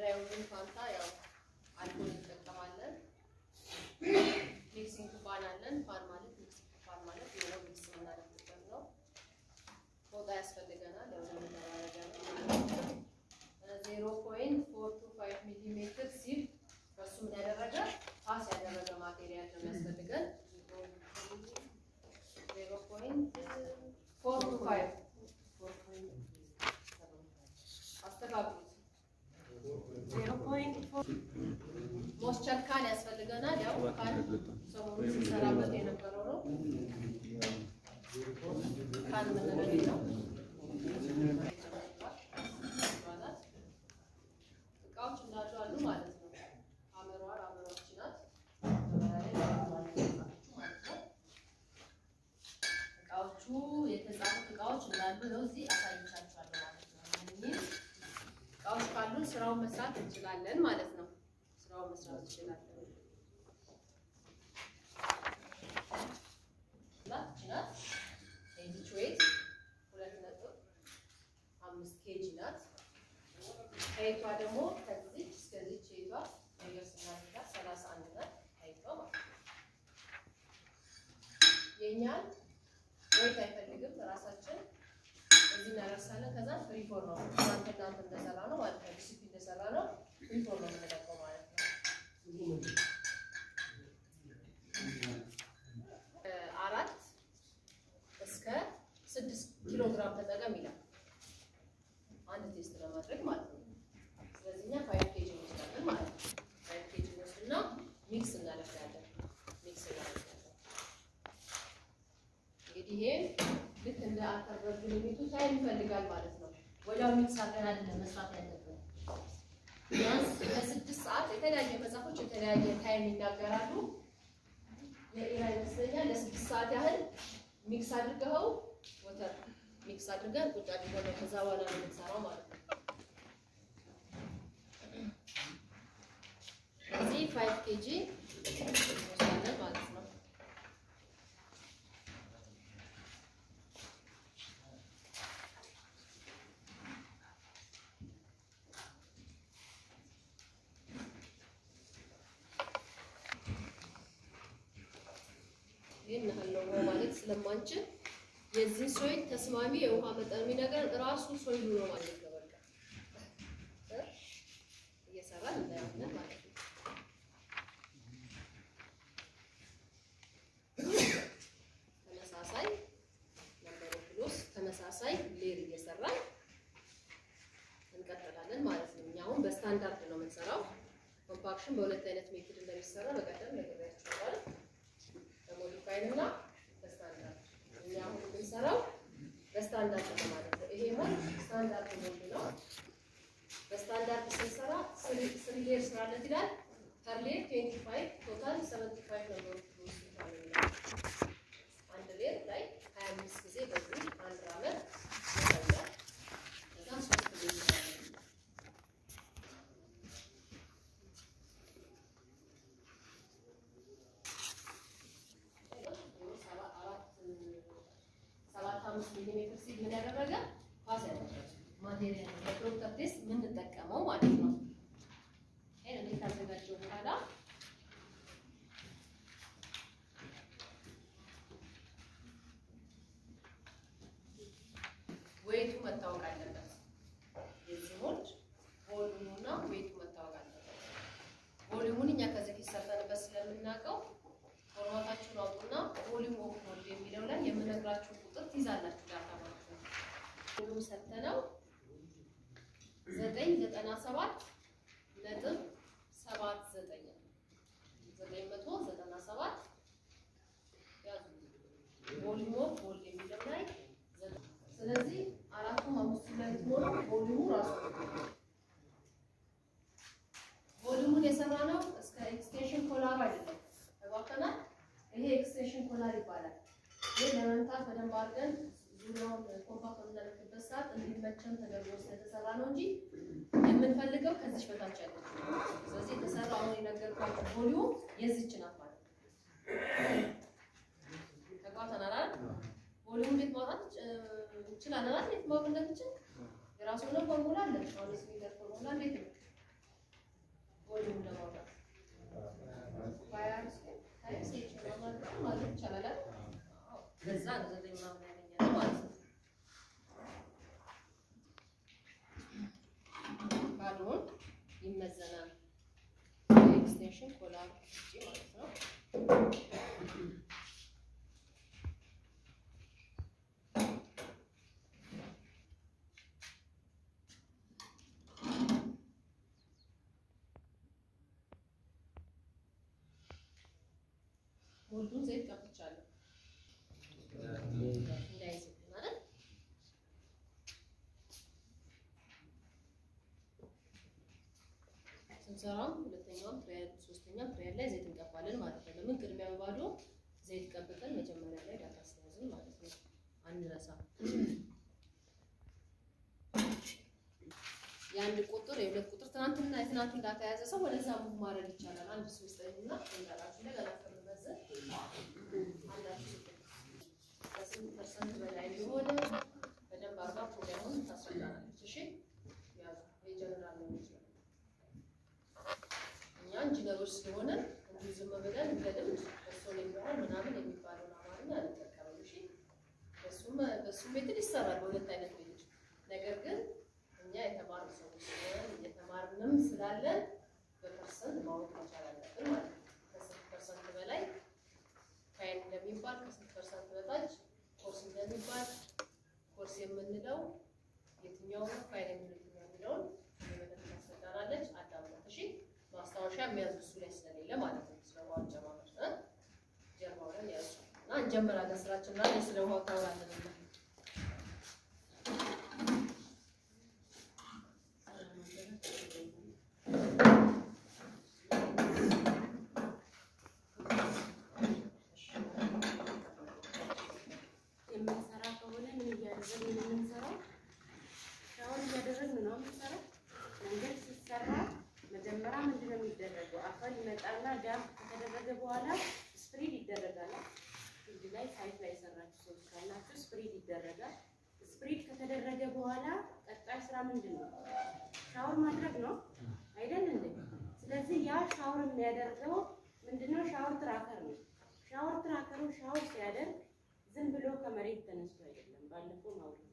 እንዳይሆን ፋንታ ያው አልኮል እንጠቀማለን። ሚክሲንግ ፋን አለን። ፋን ማለት ሚክሲንግ ፋን ማለት የሆነ ሚክስ የምናደርግበት ነው። ፎጣ ያስፈልገናል። ያው ለመደራረጃ ነው። ዜሮ ፖይንት ፎር ቱ ፋይቭ ሚሊ ሜትር ሲል በሱ ምን ያደረገ ፓስ ያደረገ ማቴሪያል ነው የሚያስፈልገን። ዜሮ ፖይንት ፎር ቱ ፋይቭ አስተካክሉት። ዜሮ ፖይንት ፎር ሞስቸር ካን ያስፈልገናል። ያው ካን ሰሞኑን ሲሰራበት የነበረው ነው። ካን የምንለው ነው። እቃዎች እንዳሉ አሉ ማለት ነው። አመሯል አመሯች ናት። እቃዎቹ የተጻፉት እቃዎች እንዳሉ ነው። እዚህ አሳይቻችኋለሁ ማለት ነው። እነኚህ እቃዎች ካሉን ስራውን መስራት እንችላለን ማለት ነው። ስራውን መስራት እንችላለን። ናት ይቺ ናት። የዚች ዌይት ሁለት ነጥብ አምስት ኬጂ ናት። ሀይቷ ደግሞ ከዚች እስከዚች ሀይቷ ነገር ስናደርጋት ሰላሳ አንድ ናት ሀይቷ ማለት ነው። የእኛን ወይት አይፈልግም ራሳችን እዚህ እናደርሳለን። ከዛ ፍሪፎር ነው እናንተ እናንተ እንደሰራ ነው ማለት ነው። ዲሲፕሊን እንደሰራ ነው ፍሪፎር ነው የምንለቀው ማለት ነው። አራት እስከ ስድስት ኪሎ ግራም ተጠቀም ይላል አንድ ቴስት ለማድረግ ማለት ነው። ስለዚህ እኛ ፋይቭ ኬጂ እንወስዳለን ማለት ነው። ፋይቭ ኬጂ እንወስድና ሚክስ እናደርጋለን። ሚክስ እናደርጋለን። እንግዲህ ይሄ ልክ እንደ አተር በግንኙቱ ታይም ይፈልጋል ማለት ነው። ወዲያው ሚክስ አድርገን አይደለም መስራት ያለብን። ቢያንስ ለስድስት ሰዓት የተለያየ መጽሐፎች የተለያየ ታይም ይናገራሉ። የኢራ ይመስለኛል ለስድስት ሰዓት ያህል ሚክስ አድርገኸው ወተር ሚክስ አድርገን ቁጭ አድርገን ነው ከዛ በኋላ ነው የምንሰራው ማለት ነው። እዚህ ፋይቭ ኬጂ እንወስዳለን ማለት ነው። ይህን ያህል ነው ውሃ ማለት ስለማንችል የዚህ ሶይል ተስማሚ የውሃ መጠን የሚነገር ራሱ ሶይሉ ነው ማለት ነው። በቃ እ እየሰራን እናያለን ማለት ነው። ተመሳሳይ ነምበር ኦፍ ኪሎስ ተመሳሳይ ሌር እየሰራን እንቀጥላለን ማለት ነው። እኛ አሁን በስታንዳርድ ነው የምንሰራው። ኮምፓክሽን በሁለት አይነት ሜትድ እንደሚሰራ በቀደም ነግሬያችኋለሁ። በሞዲፋይድ እና በስታንዳርድ እኛ አሁን የምንሰራው በስታንዳርድ ነው ማለት ነው። ይሄ ሞድ ስታንዳርድ ሞድ ነው። በስታንዳርድ ስንሰራ ስሪ ሌር ስራለት ይላል። ፐር ሌር ትዌንቲ ፋይቭ ቶታል ሰቨንቲ ፋይቭ ነገሮች ውስጥ ይላል። አንድ ሌር ላይ ሀያ አምስት ጊዜ በዚህ አንድ አመት ይታያል። ከዛ ሶስት ጊዜ ይሰራል። ሰባት አምስት ሚሊ ሜትር ሲል ምን ያደረገ ፓስ ያደረገ ማቴሪያል ለዶክተር ቴስት የምንጠቀመው ማለት ነው። ይሄን እንዴት ካዘጋጀው በኋላ ዌቱ መታወቅ አለበት። የዚህ ሞልድ ቮሊዩሙና ዌቱ መታወቅ አለበት። ቮሊዩሙን እኛ ከዚህ ፊት ሰርተንበት ስለምናውቀው ፎርማታችሁን አውጡና ቮሊዩም ኦፍ ሞልድ የሚለው ላይ የምነግራችሁን ቁጥር ትይዛላችሁ ዳታ ማለት ነው። ቮሊዩም ሰተነው ዘጠኝ ዘጠና ሰባት ነጥብ ሰባት ዘጠኝ ዘጠኝ መቶ ዘጠና ሰባት ቮሊዩም ኦፍ ሞልድ የሚለው ላይ ዘጠኝ ስለዚህ አራቱም አምስቱ ላይ ሆኖ ቮሊዩሙ ራሱ ቮሊዩሙን የሰራ ነው እስከ ኤክስቴንሽን ኮላሩ አይደለም ተባከናል። ይሄ ኤክስቴንሽን ኮላር ይባላል። ይህ ለመምታት በደንብ አድርገን ዙሪያውን ኮምፓክት በምናደርግበት ሰዓት እንዲመቸን ተደርጎ ስለተሰራ ነው እንጂ የምንፈልገው ከዚች በታች ያለች ነው። ስለዚህ የተሰራ አሁን የነገርኳችሁ ቮሊዩም የዚች ናት ማለት ነው። ተግባብተናል አይደል? ቮሊዩም እንዴት ማውጣት እንችላለን አይደል? እንዴት ማወቅ እንደምችል የራሱ የሆነ ፎርሙላ አለ። አሁን ስሚለር ፎርሙላ እንዴት ነው ቮሊዩም ለማውጣት ሀያ አምስት ታይምስ ኤች ማለት ነው ማለት ይቻላል አይደል? አዎ። በዛ ነው ዘጠኝ ምናምን ያገኘነው ማለት ነው። ባሉን ይመዘናል ኤክስቴንሽን ኮላር ውጪ ማለት ነው። ሞልዱን ዘይት ቀብቻለሁ እንዳይዝብን ማለት ስንሰራም ሁለተኛውም ትሪያል ሶስተኛም ትሪያል ላይ ዘይት እንቀባለን ማለት ነው። ለምን ቅድሚያ በባዶ ዘይት ቀብተን መጀመሪያ ላይ ዳታ ስለያዝን ማለት ነው። አንረሳ። የአንድ ቁጥር የሁለት ቁጥር ትናንትና የትናንቱን ዳታ የያዘ ሰው ወደዛ ሙቭ ማድረግ ይቻላል። አንድ ሶስት እና እንዳላችሁ እንደገና ከምንመዘን አንዳችሁ ከስምንት ፐርሰንት በላይ የሆነ በደንብ አርጋ ፕሮግራሙን ታስረዳናለች። እሺ ያዙ የጀነራል ነው ይችላል እኛ ኢንጂነሮች ስለሆነ እንዲሁ ዝም ብለን እንደ ልምድ በሶል የሚሆን ምናምን የሚባለውን አማርኛ አንጠቀምም። እሺ በሱም በሱም ሜትድ ይሰራል በሁለት አይነት ሜትድ። ነገር ግን እኛ የተማርን ሰዎች ስለሆነ እየተማርንም ስላለን በፐርሰንት ማወቅ መቻል አለብን ማለት ነው። ከስንት ፐርሰንት በላይ ካይን እንደሚባል ከስንት ፐርሰንት በታች ኮርስ እንደሚባል ኮርስ የምንለው የትኛው ነው ካይን የምንለው የትኛው የሚለውን የመለክ ታስረዳናለች። አዳምናት እሺ ማስታወሻ የሚያዙ እሱ ላይ ስለሌለ ማለት ነው። ስለ ውሃ አጨማመር እ ጀርባው ላይ ያዙ እና እንጀምራለን ስራችን እና እኔ ስለ ውሃው ታወራለን እና የምንሰራ ከሆነ ምን እያደረግን ነው የምንሰራው? ሻወር እያደረግን ነው የምንሰራው። መንገድ ሲሰራ መጀመሪያ ምንድን ነው የሚደረገው? አፈር ይመጣና ዳምፕ ከተደረገ በኋላ ስፕሪድ ይደረጋል። ፊልድ ላይ ሳይት ላይ የሰራችሁ ሰዎች ካላችሁ ስፕሪድ ይደረጋል። ስፕሪድ ከተደረገ በኋላ ቀጣይ ስራ ምንድን ነው? ሻወር ማድረግ ነው አይደል እንዴ? ስለዚህ ያ ሻወር የሚያደርገው ምንድነው? ሻወር ትራከር ነው። ሻወር ትራከሩ ሻወር ሲያደርግ ዝም ብሎ ከመሬት ተነስቶ አይደለም። ባለፈው ማውራት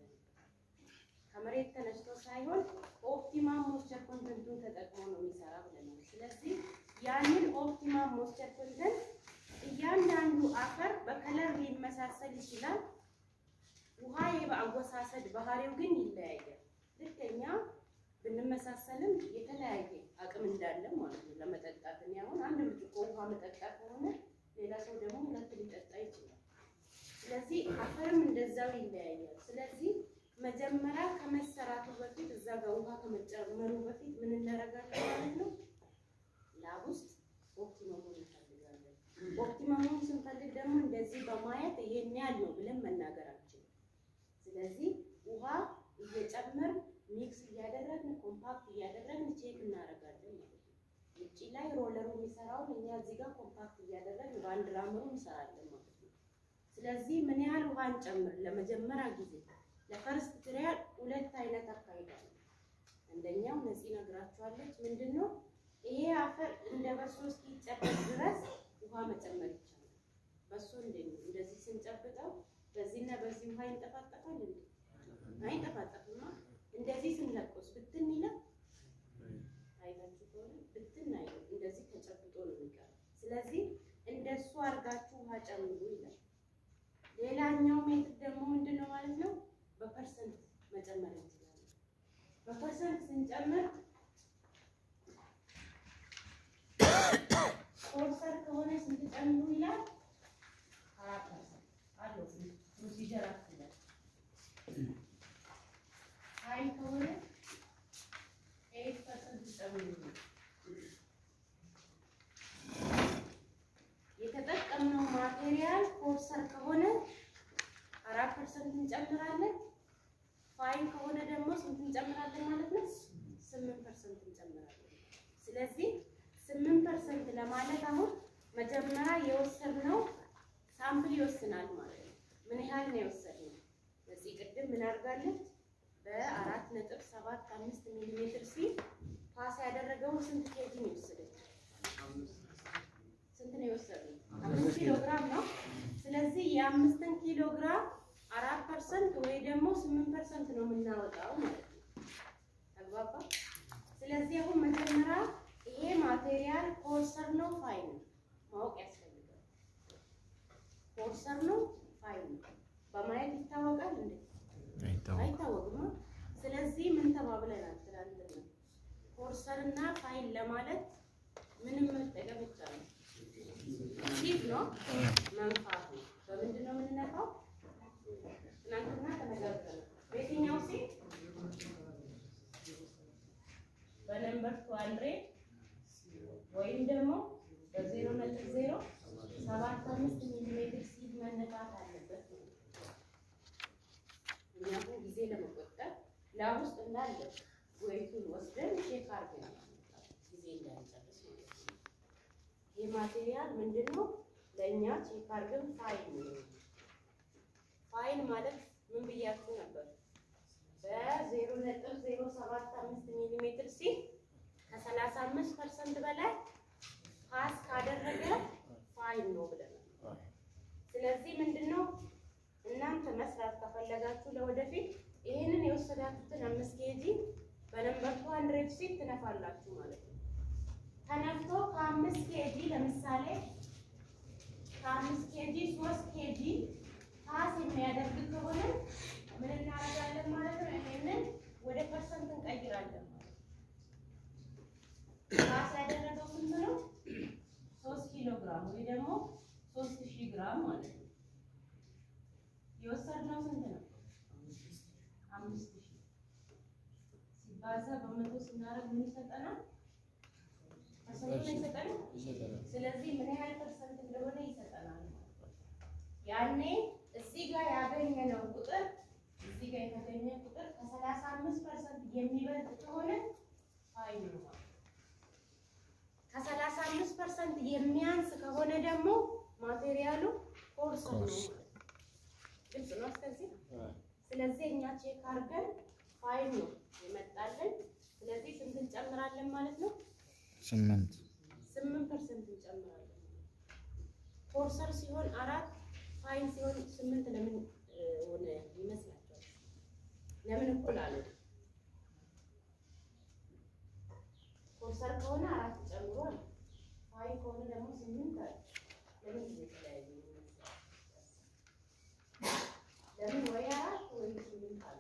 ከመሬት ተነስቶ ሳይሆን ኦፕቲማም ሞስቸር ኮንተንቱን ተጠቅሞ ነው የሚሰራ ብለናል። ስለዚህ ያንን ኦፕቲማም ሞስቸር ኮንተንት እያንዳንዱ አፈር በከለር ሊመሳሰል ይችላል። ውሃ በአወሳሰድ ባህሪው ግን ይለያያል። ልክ እኛ ብንመሳሰልም የተለያየ አቅም እንዳለን ማለት ነው ለመጠጣት። እኔ አሁን አንድ ብርጭቆ ውሃ መጠጣት ከሆነ ሌላ ሰው ደግሞ ሁለት ሊጠጣ ይችላል። ስለዚህ አፈርም እንደዛው ይለያያል። ስለዚህ መጀመሪያ ከመሰራቱ በፊት እዛ ጋር ውሃ ከመጨመሩ በፊት ምን እናደርጋለን ማለት ነው? ላብ ውስጥ ኦፕቲመሙን እንፈልጋለን። ኦፕቲመሙን ስንፈልግ ደግሞ እንደዚህ በማየት ይሄን ያህል ነው ብለን መናገር አንችልም። ስለዚህ ውሃ እየጨመር ሚክስ እያደረግን ኮምፓክት እያደረግን ቼክ እናደርጋለን ማለት ነው። ውጭ ላይ ሮለሩ የሚሰራውን እኛ እዚህ ጋር ኮምፓክት እያደረግን በአንድ ራምሩ እንሰራለን ማለት ነው። ስለዚህ ምን ያህል ውሃ እንጨምር? ለመጀመሪያ ጊዜ ለፈርስት ትሪያል ሁለት አይነት አካሄድ አለ። አንደኛው ነፂ ነግራችኋለች። ምንድን ነው ይሄ አፈር እንደ በሶ እስኪጨበጥ ድረስ ውሃ መጨመር ይቻላል። በሶ እንዴት ነው? እንደዚህ ስንጨብጠው በዚህና በዚህ ውሃ ይንጠፋጠፋል እንዴ? አይንጠፋጠፍማ። እንደዚህ ስንለቆስ ብትን ይላል። አይታችሁ ከሆነ ብትን አይልም። እንደዚህ ተጨብጦ ነው የሚቀረው። ስለዚህ እንደሱ አድርጋችሁ ውሃ ጨምሩ ይላል። ሌላኛው ሜትድ ደግሞ ምንድን ነው ማለት ነው? በፐርሰንት መጨመር እንችላለን። በፐርሰንት ስንጨምር ኮርሰር ከሆነ ስንት ጨምሩ ይላል? አራት ፐርሰንት አለው ፕሮሲጀር አስላል። ሀይ ከሆነ ኤይት ፐርሰንት ጨምሩ ይላል። የተጠቀምነው ማቴሪያል ኮርሰር ከሆነ አራት ፐርሰንት እንጨምራለን። ፋይን ከሆነ ደግሞ ስንት እንጨምራለን ማለት ነው? ስምንት ፐርሰንት እንጨምራለን። ስለዚህ ስምንት ፐርሰንት ለማለት አሁን መጀመሪያ የወሰድነው ሳምፕል ይወስናል ማለት ነው። ምን ያህል ነው የወሰድነው? በዚህ ቅድም ምን አድርጋለች? በአራት ነጥብ ሰባት አምስት ሚሊ ሜትር ሲል ፓስ ያደረገው ስንት ኬጂ ነው የወሰደችው? ስንት ነው የወሰደው? አምስት ኪሎ ግራም ነው። ስለዚህ የአምስትን ኪሎ ግራም አራት ፐርሰንት ወይ ደግሞ ስምንት ፐርሰንት ነው የምናወጣው ማለት ነው። ተግባባ? ስለዚህ አሁን መጀመሪያ ይሄ ማቴሪያል ኮርሰር ነው ፋይን ነው ማወቅ ያስፈልጋል። ኮርሰር ነው ፋይን ነው በማየት ይታወቃል እንዴ? አይታወቅም። ስለዚህ ምን ተባብለናል ትላንትና? ኮርሰር እና ፋይል ለማለት ምንም መጠቀም ይቻላል። ሲት ነው መንፋት ነው። በምንድን ነው የምንነፋው? ትናንትና ተነጋግረናል። በየትኛው ሲት? በነምበር ቱ ሀንድሬድ ወይም ደግሞ በዜሮ ነጥብ ዜሮ ሰባት አምስት ሚሊሜትር ሲት መነፋት አለበት ነው። ምክንያቱም ጊዜ ለመቆጠብ ላብ ውስጥ እንዳለ ወይቱን ወስደን ቼክ አድርገን ጊዜ እንዳንጨርስ ማለት ነው። ይህ ማቴሪያል ምንድን ነው? ለእኛ ቼክ አድርገን ፋይል ነው። ፋይል ማለት ምን ብያችሁ ነበር? በዜሮ ነጥብ ዜሮ ሰባት አምስት ሚሊ ሜትር ሲል ከሰላሳ አምስት ፐርሰንት በላይ ፓስ ካደረገ ፋይል ነው ብለናል። ስለዚህ ምንድን ነው እናንተ መስራት ከፈለጋችሁ ለወደፊት ይህንን የወሰዳችሁትን አምስት ኬጂ በነምበር ቱ ሀንድሬድ ሲት ትነፋላችሁ ማለት ነው። ተነፍቶ ከአምስት ኬጂ ለምሳሌ ከአምስት ኬጂ ሶስት ኬጂ ፓስ የሚያደርግ ከሆነ ምን እናደርጋለን ማለት ነው? ይሄንን ወደ ፐርሰንት እንቀይራለን ማለት ነው። ፓስ ያደረገው ስንት ነው? ሶስት ኪሎ ግራም ወይ ደግሞ ሶስት ሺህ ግራም ማለት ነው። የወሰድነው ስንት ነው? አምስት ሺህ ሲባዛ በመቶ ስናደርግ ምን ይሰጠናል? ፐርሰንቱን ይሰጠናል። ስለዚህ ምን ያህል ፐርሰንት እንደሆነ ይሰጠናል ማለት ነው። ያኔ እዚህ ጋር ያገኘነው ቁጥር እዚህ ጋር የተገኘ ቁጥር ከሰላሳ አምስት ፐርሰንት የሚበልጥ ከሆነ ፋይል ነው ማለት ነው። ከሰላሳ አምስት ፐርሰንት የሚያንስ ከሆነ ደግሞ ማቴሪያሉ ኮርስ ነው ማለት ነው። ግልጽ ነው እስከዚህ። ስለዚህ እኛ ቼክ አድርገን ፋይል ነው የመጣልን። ስለዚህ ስንት እንጨምራለን ማለት ነው? ስምንት ስምንት ፐርሰንት እንጨምራለን። ኮርሰር ሲሆን አራት ፋይን ሲሆን ስምንት ለምን እ, ሆነ ይመስላችኋል? ለምን እኩል አለ? ኮርሰር ከሆነ አራት ጨምሯል። ፋይን ከሆነ ደግሞ ስምንት አለ። ለምን ጊዜ የተለያየ ይመስላል? ለምን ወይ አራት ወይ ስምንት አለ?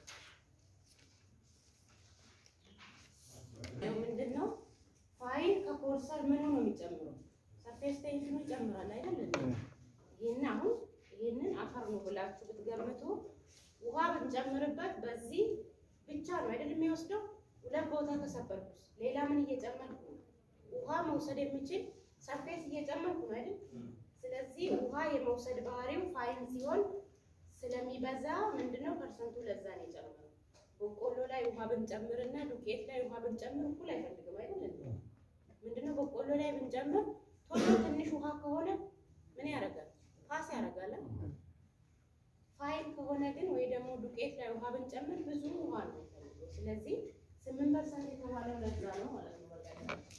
ያው ምንድን ነው ፋይል ከኮርሰር ምኑ ነው የሚጨምረው? ሰርፌስ ቴንሽኑ ይጨምራል አይደል? እንዴ? ይህን አሁን ይህንን አፈር ነው ብላችሁ ብትገምቱ ውሃ ብንጨምርበት በዚህ ብቻ ነው አይደል የሚወስደው? ሁለት ቦታ ከሰበርኩስ ሌላ ምን እየጨመርኩ ነው? ውሃ መውሰድ የሚችል ሰርፌስ እየጨመርኩ ነው አይደል? ስለዚህ ውሃ የመውሰድ ባህሪው ፋይን ሲሆን ስለሚበዛ ምንድነው ፐርሰንቱ ለዛ ነው የጨመረው። በቆሎ ላይ ውሃ ብንጨምርና ዱቄት ላይ ውሃ ብንጨምር እኩል አይፈልግም አይደል እንዴ? ምንድነው በቆሎ ላይ ብንጨምር ቶሎ ትንሽ ውሃ ከሆነ ምን ያደርጋል? ፓስ ያደርጋል። ፋይል ከሆነ ግን ወይ ደግሞ ዱቄት ላይ ውሃ ብንጨምር ብዙ ውሃ ነው የሚፈልገው። ስለዚህ ስምንት ፐርሰንት የተባለው ለዛ ነው ማለት ነው። በቃ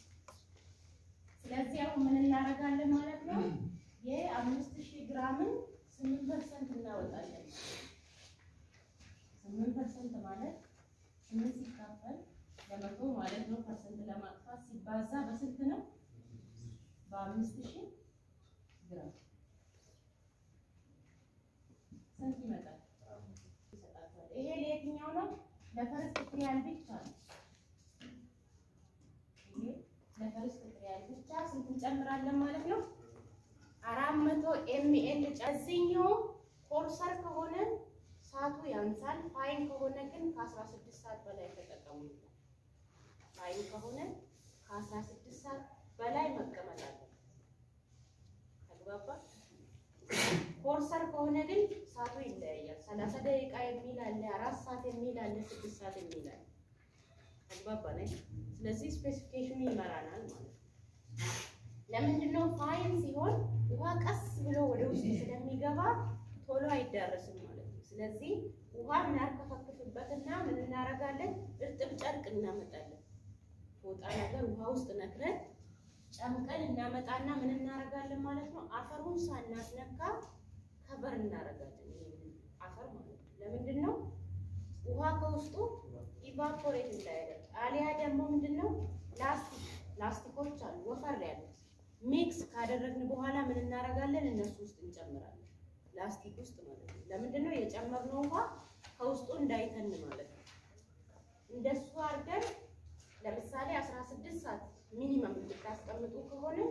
ስለዚህ አሁን ምን እናደርጋለን ማለት ነው? የአምስት ሺህ ግራምን ስምንት ፐርሰንት እናወጣለን። ስምንት ፐርሰንት ማለት ስምንት ሲካፈል ለመቶ ማለት ነው። ፐርሰንት ለማጥፋት ሲባዛ በስንት ነው? በአምስት ሺህ ግራም ስንት ይመጣል? ይሰጣቸዋል። ይሄ ለየትኛው ነው? ለፈርስት ትሪያል ብቻ ነው። ይሄ ለፈርስት ትሪያል ብቻ ስንት እንጨምራለን ማለት ነው? አራት መቶ ኤምኤል ጨዝኛው ኮርሰር ከሆነ ሰዓቱ ያንሳል። ፋይን ከሆነ ግን ከአስራ ስድስት ሰዓት በላይ ተጠቀሙ ይላል። ፋይን ከሆነ ከአስራ ስድስት ሰዓት በላይ መቀመጥ አለበት። ተግባባ። ኮርሰር ከሆነ ግን ሰዓቱ ይለያያል። ሰላሳ ደቂቃ የሚል አለ፣ አራት ሰዓት የሚል አለ፣ ስድስት ሰዓት የሚል አለ። ተግባባ ነች። ስለዚህ ስፔሲፊኬሽኑ ይመራናል ማለት ነው። ለምንድን ነው ፋይን ሲሆን ውሃ ቀስ ብሎ ወደ ውስጥ ስለሚገባ ቶሎ አይዳረስም ማለት ነው። ስለዚህ ውሃ እናርከፈክፍበትና ምን እናደርጋለን? እርጥብ ጨርቅ እናመጣለን። ፎጣ ነገር ውሃ ውስጥ ነክረን ጨምቀን እናመጣና ምን እናደርጋለን ማለት ነው። አፈሩን ሳናስነካ ከበር እናደርጋለን። ይሄንን አፈር ማለት ነው። ለምንድን ነው ውሃ ከውስጡ ኢቫፖሬት እንዳያደርግ። አሊያ ደግሞ ምንድን ነው ላስቲክ ላስቲኮች አሉ ወፈር ያሉት ሚክስ ካደረግን በኋላ ምን እናደርጋለን? እነሱ ውስጥ እንጨምራለን። ላስቲክ ውስጥ ማለት ነው። ለምንድን ነው የጨመርነው ውሃ ከውስጡ እንዳይተን ማለት ነው። እንደሱ አድርገን ለምሳሌ 16 ሰዓት ሚኒመም እንድታስቀምጡ ከሆነ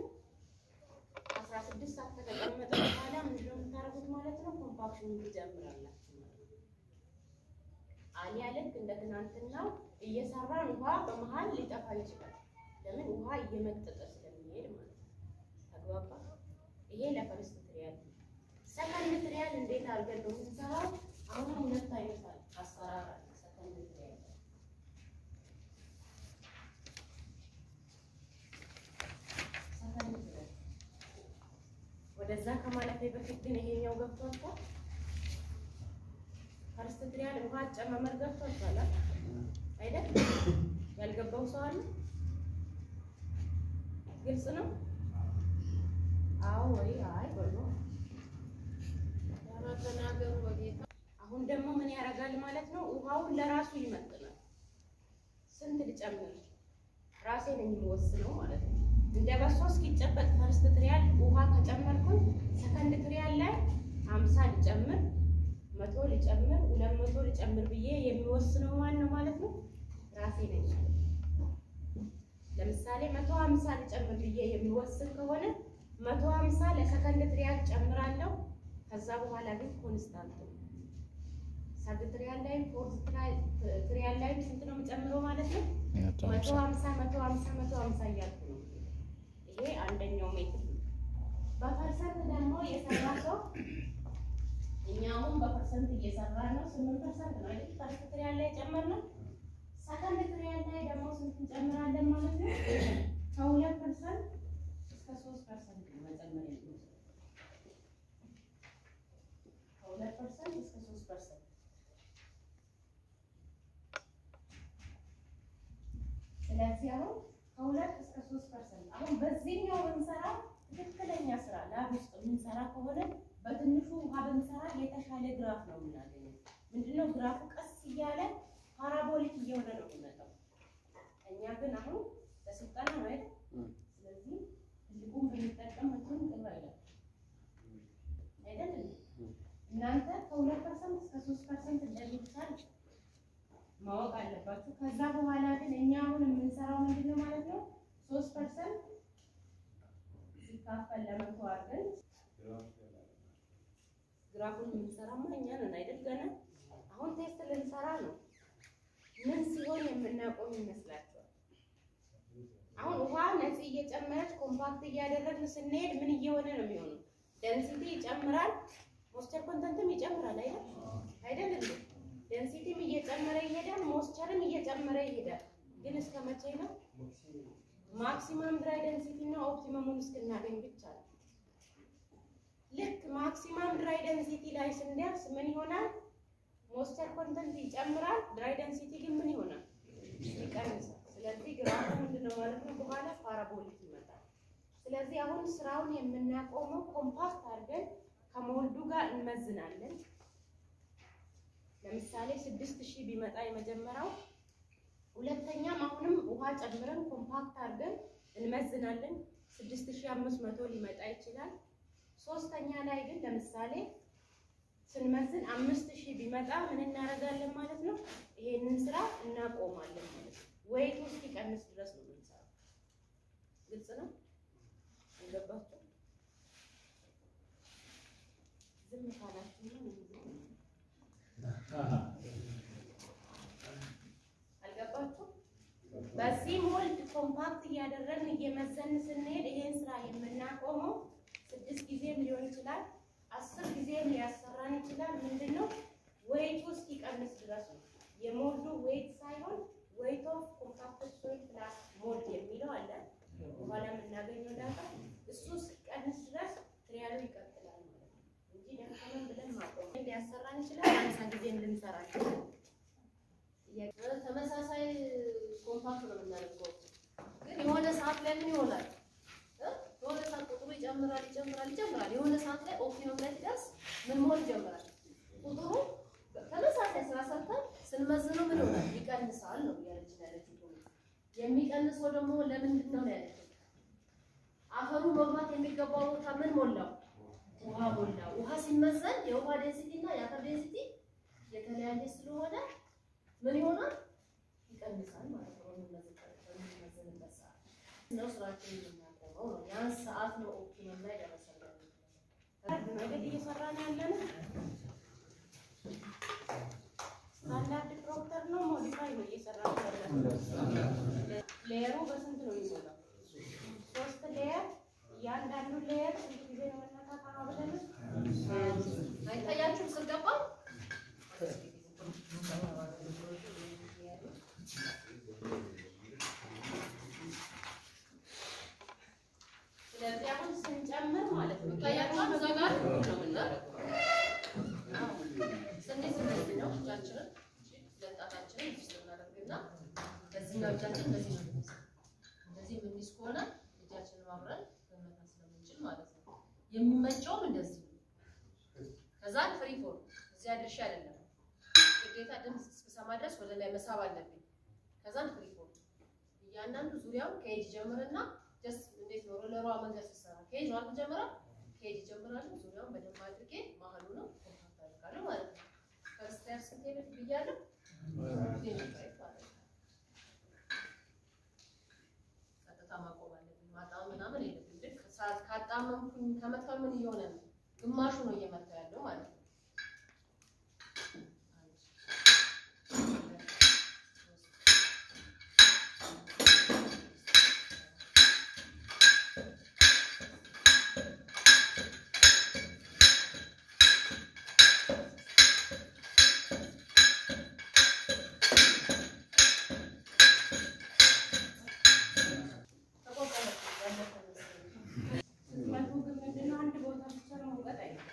16 ሰዓት ከተቀመጠ በኋላ ምንድነው የምታደርጉት ማለት ነው? ኮምፓክሽን ትጀምራላችሁ ማለት ነው። አሊያ ልክ እንደ ትናንትናው እየሰራን ውሃ በመሀል ሊጠፋ ይችላል። ለምን ውሃ እየመጠጠ ስለሚሄድ ማለት ነው። ተግባባ? ይሄ ለፈርስት ትሪያል። ሰከንድ ትሪያል እንዴት አድርገን ነው የምንሰራው? አሁን ሁለት አይነት አሰራር አለ። ሰከንድ ትሪያል ሰከንድ ትሪያል ወደዛ ከማለፌ በፊት ግን ይሄኛው ገብቷችኋል? ፈርስት ትሪያል ውሃ አጨማመር ገብቷችኋል አይደል? ያልገባው ሰው አለ? ግልጽ ነው? አዎ ወይ አይ በሉ። ኧረ ተናገሩ በጌታ አሁን ደግሞ ምን ያደርጋል ማለት ነው? ውሃውን ለራሱ ይመጥናል። ስንት ልጨምር ራሴ ነኝ የምወስነው ማለት ነው። እንደ በሶ እስኪጨበጥ ፈርስት ትሪያል ውሃ ከጨመርኩኝ ሰከንድ ትሪያል ላይ ሀምሳ ልጨምር፣ መቶ ልጨምር፣ ሁለት መቶ ልጨምር ብዬ የሚወስነው ማን ነው ማለት ነው? ራሴ ነኝ። ለምሳሌ መቶ ሀምሳ ልጨምር ብዬ የሚወስን ከሆነ መቶ ሀምሳ ለሰከንድ ትሪያል ጨምራለሁ። ከዛ በኋላ ግን ኮንስታንት ነው። ሰርድ ትሪያል ላይም ፎርዝ ትሪያል ላይም ስንት ነው የምጨምረው ማለት ነው? መቶ ሀምሳ መቶ ሀምሳ መቶ ሀምሳ እያልኩ ነው። ይሄ አንደኛው ሜትር ነው። በፐርሰንት ደግሞ የሰራ ሰው እኛ አሁን በፐርሰንት እየሰራ ነው። ስምንት ፐርሰንት ነው አይደል? ፈርስት ትሪያል ላይ ጨመርነው። ሰከንድ ትሪያል ላይ ደግሞ ስንት እንጨምራለን ማለት ነው? ከሁለት ፐርሰንት እስከ ሶስት ፐርሰንት ነው መጨመር የሚችለው ከሁለት ፐርሰንት እስከ ሶስት ፐርሰንት ስለዚህ አሁን ከሁለት እስከ ሶስት ፐርሰንት አሁን በዚህኛው ብንሰራ ትክክለኛ ስራ ላብ ውስጥ የምንሰራ ከሆነ በትንሹ ውሃ ብንሰራ የተሻለ ግራፍ ነው የምናገኘው። ምንድነው ግራፉ ቀስ እያለ ፓራቦሊክ እየሆነ ነው የሚመጣው። እኛ ግን አሁን ለስልጠና ነው አይደል? ስለዚህ ትልቁን ብንጠቀም ምንም ቅር አይለም አይደል? እናንተ ከሁለት ፐርሰንት እስከ ሶስት ፐርሰንት እንደሚቻል ማወቅ አለባችሁ። ከዛ በኋላ ግን እኛ አሁን የምንሰራው ምንድን ነው ማለት ነው? ሶስት ፐርሰንት ሲካፈል ለመቶ አድርገን ግራፉን የምንሰራማ እኛ ነን አይደል? ገና አሁን ቴስት ልንሰራ ነው። ምን ሲሆን የምናቆም ይመስላችኋል? አሁን ውሃ ነፂ እየጨመረች ኮምፓክት እያደረግን ስንሄድ ምን እየሆነ ነው የሚሆነው? ደንሲቲ ይጨምራል፣ ሞስቸር ኮንተንትም ይጨምራል አይደል? አይደል እንዴ? ደንሲቲም እየጨመረ ይሄዳል፣ ሞስቸርም እየጨመረ ይሄዳል። ግን እስከ መቼ ነው? ማክሲመም ድራይ ደንሲቲ እና ኦፕቲመሙን እስክናገኝ ብቻ ነው። ልክ ማክሲመም ድራይ ደንሲቲ ላይ ስንደርስ ምን ይሆናል? ሞስቸር ኮንተንት ይጨምራል፣ ድራይ ደንሲቲ ግን ምን ይሆናል? ይቀንሳል። ስለዚህ ግራፉ ምንድነው ማለት ነው? በኋላ ፓራቦሊክ ይመጣል። ስለዚህ አሁን ስራውን የምናቆመው ኮምፓክት አድርገን ከሞልዱ ጋር እንመዝናለን። ለምሳሌ ስድስት ሺህ ቢመጣ የመጀመሪያው ሁለተኛም አሁንም ውሃ ጨምረን ኮምፓክት አድርገን እንመዝናለን። ስድስት ሺህ አምስት መቶ ሊመጣ ይችላል። ሶስተኛ ላይ ግን ለምሳሌ ስንመዝን አምስት ሺህ ቢመጣ ምን እናደርጋለን ማለት ነው? ይሄንን ስራ እናቆማለን ማለት ነው። ወይቱ እስኪቀንስ ድረስ ነው የምንሰራው። ግልጽ ነው? አልገባችሁ? ዝም ካላችሁ ነው አልገባችሁ? በዚህ ሞልድ ኮምፓክት እያደረግን እየመዘን ስንሄድ ይሄን ስራ የምናቆመው ስድስት ጊዜም ሊሆን ይችላል፣ አስር ጊዜም ሊያሰራን ይችላል። ምንድን ነው ዌይቱ እስኪቀንስ ድረስ ነው። የሞልዱ ዌይት ሳይሆን ዌይት ኦፍ ኮምፓክት ሶይል ፕላስ ሞልድ የሚለው አለ። በኋላ የምናገኘው ዳታ እሱ እስኪቀንስ ድረስ ትሪያሉ ይቀጥላል ማለት ነው እንጂ ደከመን ብለን ማቆም ሊያሰራን ይችላል። አምሳ ጊዜ ልንሰራ ይችላል። ተመሳሳይ ኮምፓክት ነው የምናደርገው። የሆነ ሰዓት ላይ ምን ይሆናል? እ? የሆነ ሰዓት ቁጥሩ ይጨምራል ይጨምራል ይጨምራል። የሆነ ሰዓት ላይ ኦፕቲመም ላይ ሲደርስ ምን መሆን ይጀምራል? ቁጥሩ ተመሳሳይ ስራ ሰርተን ስንመዝነው ምን ይሆናል? ይቀንሳል ነው እያለችን ያለችው። የሚቀንሰው ደግሞ ለምንድን ነው ያለችው? አፈሩ መግባት የሚገባው ቦታ ምን ሞላው? ውሃ ሞላ። ውሃ ሲመዘን የውሃ ዴንሲቲ እና የአፈር ዴንሲቲ የተለያየ ስለሆነ ምን ይሆናል? ይቀንሳል ማለት ነው። በምንመዝንበት ሰዓት ነው ስራችን የምናቀርበው ነው። ያን ሰዓት ነው ኦፕቲመም ላይ ደረሰለን። መንገድ እየሰራን ያለነው ስታንዳርድ ፕሮክተር ነው ሞዲፋይ ነው እየሰራን ያለነው። ሌየሩ በስንት ነው የሚሞላው? ሶስት ሌየር። እያንዳንዱ ሌየር ስንት ጊዜ ነው መነካት ብለን አይታያችሁም ስንገባ ስለዚህ አሁን ስንጨምር ማለት ነው ይታያችኋል። እዛ ጋር ነው የምናደርገው። ስንዴ ስንዴ ነው እጃችንን ለጣታችንን እዚህ ውስጥ እናደርግና በዚህኛው እጃችን እንደዚህ ነው የምንይዘው። እንደዚህ የምንይዝ ከሆነ እጃችንን አብረን መመታት ስለምንችል ማለት ነው። የሚመቸውም እንደዚህ ነው። ከዛን ፍሪ ፎል እዚያ ድርሻ አይደለም ግዴታ ድምፅ እስክሰማ ድረስ ወደ ላይ መሳብ አለብኝ። ከዛን ፍሪ ፎል እያንዳንዱ ዙሪያውን ከኤጅ ጀምርና ጀስት እንዴት ነው ሮለሯ መንገድ ስትሰራ ከኤጅ ነው ጀምራ ከኤጅ ጀምራለሁ። ዙሪያውን በደንብ አድርጌ መሀሉ ነው ኮንታክት አደርጋለሁ ማለት ነው። ፈርስት ያር ስንት ቤት ብያለሁ? ዜሮ ፋይቭ ማለት ነው። ቀጥታ ማቆም አለብኝ። ማጣም ምናምን የለብኝ። ልክ ሰዓት ካጣመምኩኝ ከመታው ምን እየሆነ ነው? ግማሹ ነው እየመታ ያለው ማለት ነው። አንድ፣ ሁለት፣ ሶስት፣ ተቆጠረች ያለፈ መሰለኝ። ስትመቱ ግን ምንድነው አንድ ቦታ ብቻ ነው መውቀጥ አይደለም።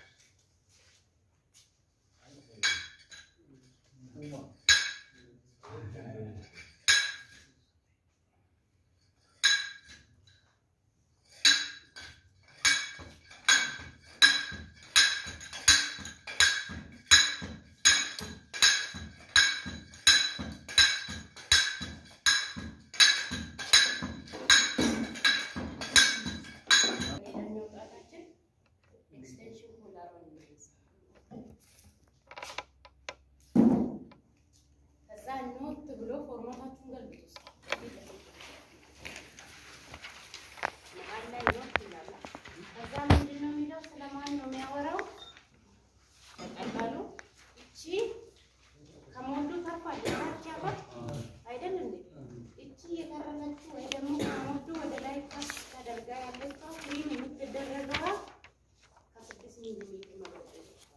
ሌላኛው ጣታችን ኤክስቴንሽን ፖላሯን እንይዝ። ከዛ ኖት ብሎ ፎርማታችሁን ገልብጡ። መሀል ላይ ኖት ይላል። ከዛ ምንድን ነው የሚለው? ስለማን ነው የሚያወራው? በቀላሉ እቺ ከሞሉ ተርፋል ታች ያባት አይደል እንዴ? እቺ የተረፈችው ወይ ደግሞ ከሞሉ ወደ ላይ ከፍ ተደርጋ ያለችው ክሪም የምትደረገዋ ከስድስት ሚሊ ሜትር መበጠ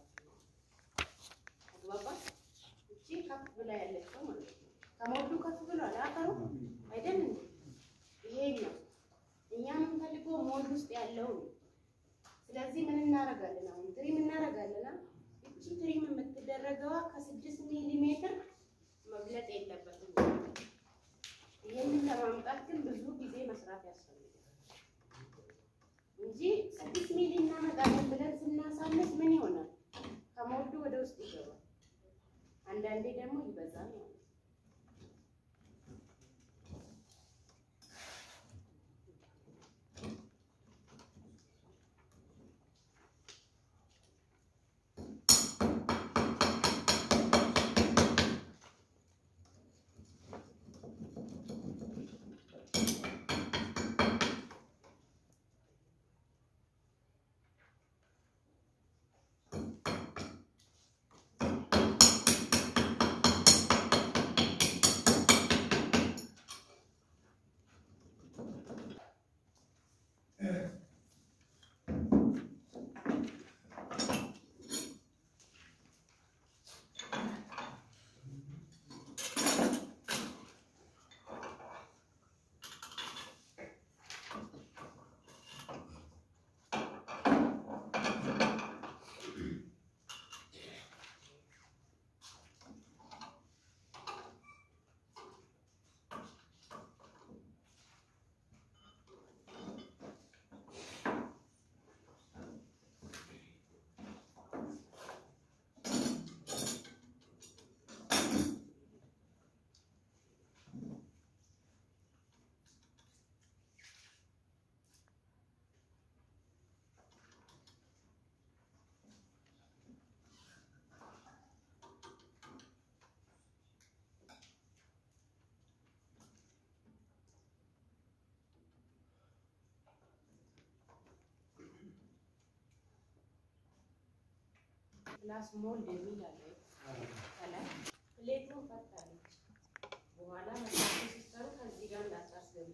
አግባባት እቺ ከፍ ብላ ያለችው ማለት ነው። ከሞሉ ከፍ ብሏል አፈሩ አይደል እንዴ? ይሄኛው እኛ የምንፈልገው ሞል ውስጥ ያለው ነው። ስለዚህ ምን እናደርጋለን? አሁን ትሪም እናደርጋለን። እቺ ትሪም የምትደረገዋ ከስድስት ሚሊ ሜትር መብለጥ የለበትም። ይህንን ለማምጣት ግን ብዙ ጊዜ መስራት ያስፈልጋል እንጂ ስድስት ሚሊ እናመጣለን ብለን ስናሳንስ ምን ይሆናል? ከሞዱ ወደ ውስጥ ይገባል። አንዳንዴ ደግሞ ይበዛል ማለት ነው። ፕላስ ሞልድ የሚል አለ ከላይ ፕሌቱን ፈታለች። በኋላ መሳቸው ሲሰሩ ከዚህ ጋር እንዳታስገቡ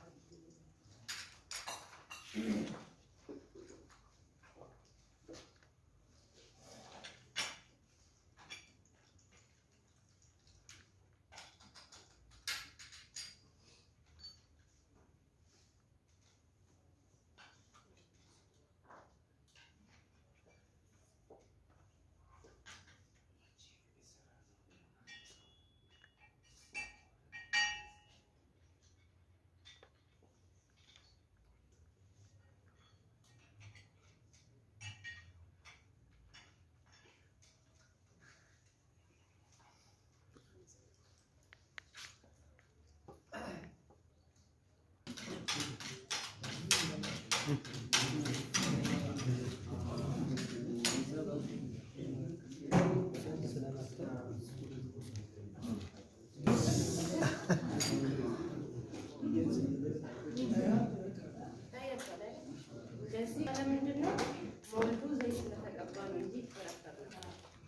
እንደዚህ ለምንድን ነው ሞልዱ ዘይት ስለተቀባ ነው እንጂ ይፈረፈራል።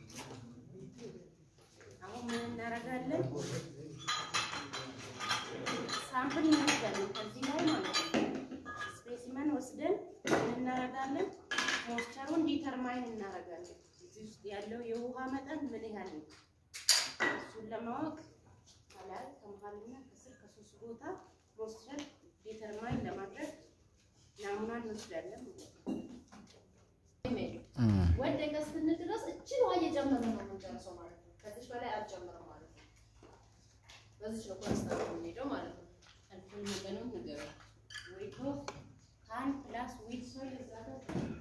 አሁን ምን እናደርጋለን? ሳምፕል እንወስዳለን ከዚህ ላይ ማለት ነው። ስፔሲመን ወስደን ምን እናደርጋለን? ሞይስቸሩን ዲተርማይን እናደርጋለን። እዚህ ውስጥ ያለው የውሃ መጠን ምን ያህል ነው? እሱን ለማወቅ ከላይ ከመሀልና ከስር ከሶስት ቦታ ሞይስቸር ዲተርማይን ለማድረግ ናሙና እንወስዳለን ማለት ነው። ወደቀ እስክንል ድረስ እችን ውሃ እየጨመርን ነው የምንጨርሰው ማለት ነው። ከዚች በላይ አልጨምርም ማለት ነው። በዚች ነው ኮንስታንት የምንሄደው ማለት ነው። አልኮል መጠኑን ንገረው። ዌይት ኦፍ ካን ፕላስ ዊት ሶይል እዛ ጋር